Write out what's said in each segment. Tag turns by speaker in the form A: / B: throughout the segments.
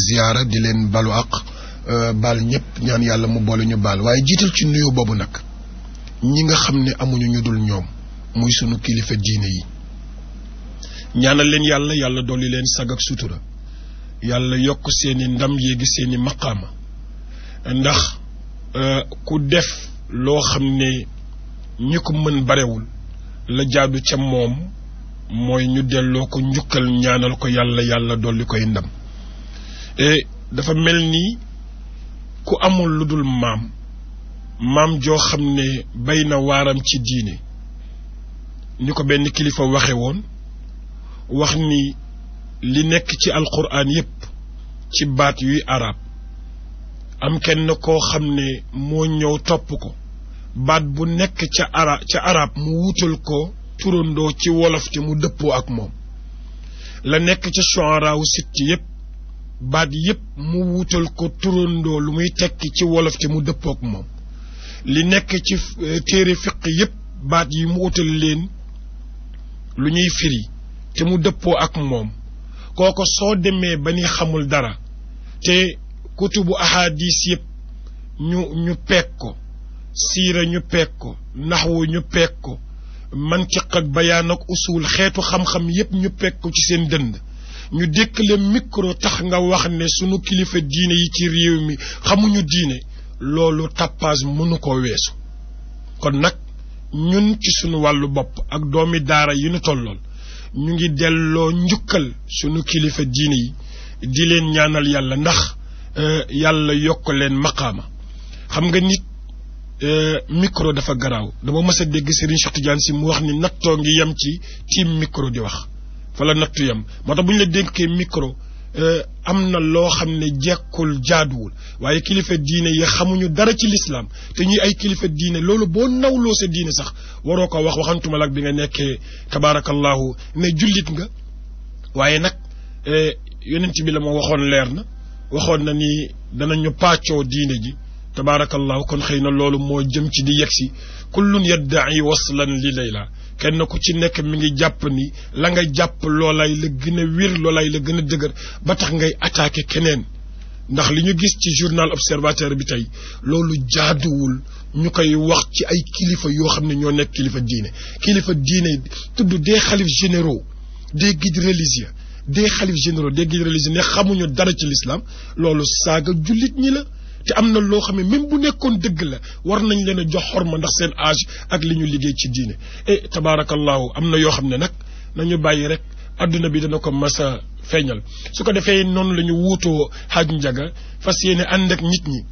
A: ziyaara di leen balu àq baal ñëpp ñaan yàlla mu boole ñu baal waaye jiital ci nuyu boobu nag ñi nga xam ne amuñu ñu dul ñoom muy sunu kilifa diine yi ñaanal leen yàlla yàlla dolli leen sag ak sutura yàlla yokk seeni ndam yéegi seeni maqaama ndax ku def loo xam ne ñi ko mën barewul la jaadu ca moom mooy ñu delloo ko njukkal ñaanal ko yàlla yàlla dolli koy ndam e dafa mel ni ku amul lu dul maam maam joo xam ne bay na waaram ci diine ni ko benn kilifa waxe woon wax ni li nekk ci alquran yépp ci baat yuy arab am kenn koo xam ne moo ñëw topp ko baat bu nekk ca ara ca arab mu wutal ko turandoo ci wolof te mu dëppoo ak moom la nekk ca shu'ara wu sitt yépp baat yépp mu wutal ko turandoo lu muy tekki ci wolof te mu dëppoo ak moom li nekk ci téere fiq yépp baat yi mu wutal leen lu ñuy firi te mu dëppoo ak moom kooko soo demee ba ni xamul dara te kutubu ahadis yépp ñu ñu peeg ko siira ñu peeg ko naxwu ñu peeg ko mantiq ak bayaan ak usul xeetu xam-xam yépp ñu peeg ko ci seen dënd ñu dékk le micro tax nga wax ne sunu kilifa diine yi ci réew mi xamuñu diine loolu tapage mënu ko weesu kon nag ñun ci sunu wàllu bopp ak doomi daara yi nu tollool ñu ngi delloo njukkal sunu kilifa diine yi di leen ñaanal yàlla ndax yàlla yokk leen maqaama xam nga nit micro dafa garaaw dama mës a dégg Serigne Cheikh Tidiane si mu wax ni nattoo ngi yem ci tiim micro di wax fa la nattu yem moo tax bu ñu la dénkee micro am na loo xam ne jekkul jaaduwul waaye kilifa diine yi xamuñu dara ci lislaam te ñuy ay kilifa diine loolu boo nawloo sa diine sax waroo ko wax waxantuma lak bi nga nekkee tabaarakallahu ne jullit nga waaye nag yonent bi la ma waxoon leer na waxoon na ni danañu pàccoo diine ji tabaarakallahu kon xëy na loolu moo jëm ci di yegsi kullun yadda'i waslan li layla kenn ku ci nekk mi ngi jàpp ni la nga jàpp loolay la gën a wér loolay la gën a dëgër ba tax ngay attaqué keneen ndax li ñu gis ci journal observateur bi tey loolu jaaduwul ñu koy wax ci ay kilifa yoo xam ne ñoo nekk kilifa diine kilifa diine tudd des xalif généraux des guides religieux des xalif généraux des guides religieux ne xamuñu dara ci l'islam loolu saaga jullit ñi la te am na loo xam ne même bu nekkoon dëgg la war nañ leen a jox xorma ndax seen âge ak li ñu liggéey ci diine e tabaarakallahu am na yoo xam ne nag nañu bàyyi rek adduna bi dana ko mas a feeñal su ko defee noonu la ñu wuutoo xaaj njaga fas yéene ànd ak nit ñi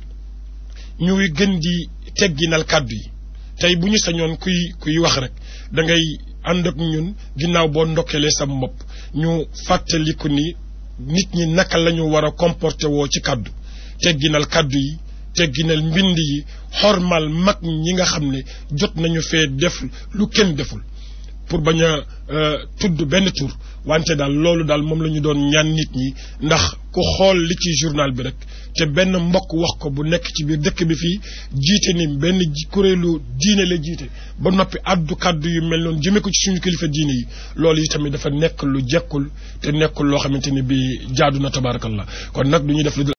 A: ñuy gën di tegginal kàddu yi tey bu ñu sañoon kuy kuy wax rek da ngay ànd ak ñun ginnaaw boo ndokkelee sa bopp ñu fàttaliku ni nit ñi naka la ñu war a comporté woo ci kàddu tegginal kàddu yi tegginal mbind yi xormal mag ñi nga xam ne jot nañu fee def lu kenn deful pour bañ a tudd benn tur wante daal loolu daal moom la ñu doon ñaan nit ñi ndax ku xool li ci journal bi rek te benn mbokk wax ko bu nekk ci biir dëkk bi fii jiite ni benn kuréelu diine la jiite ba noppi addu kàddu yu mel noonu jëmee ko ci suñu kilifa diine yi loolu itamit dafa nekk lu jekkul te nekkul loo xamante ni bi jaadu na tabaarakallah kon nag du ñu def lu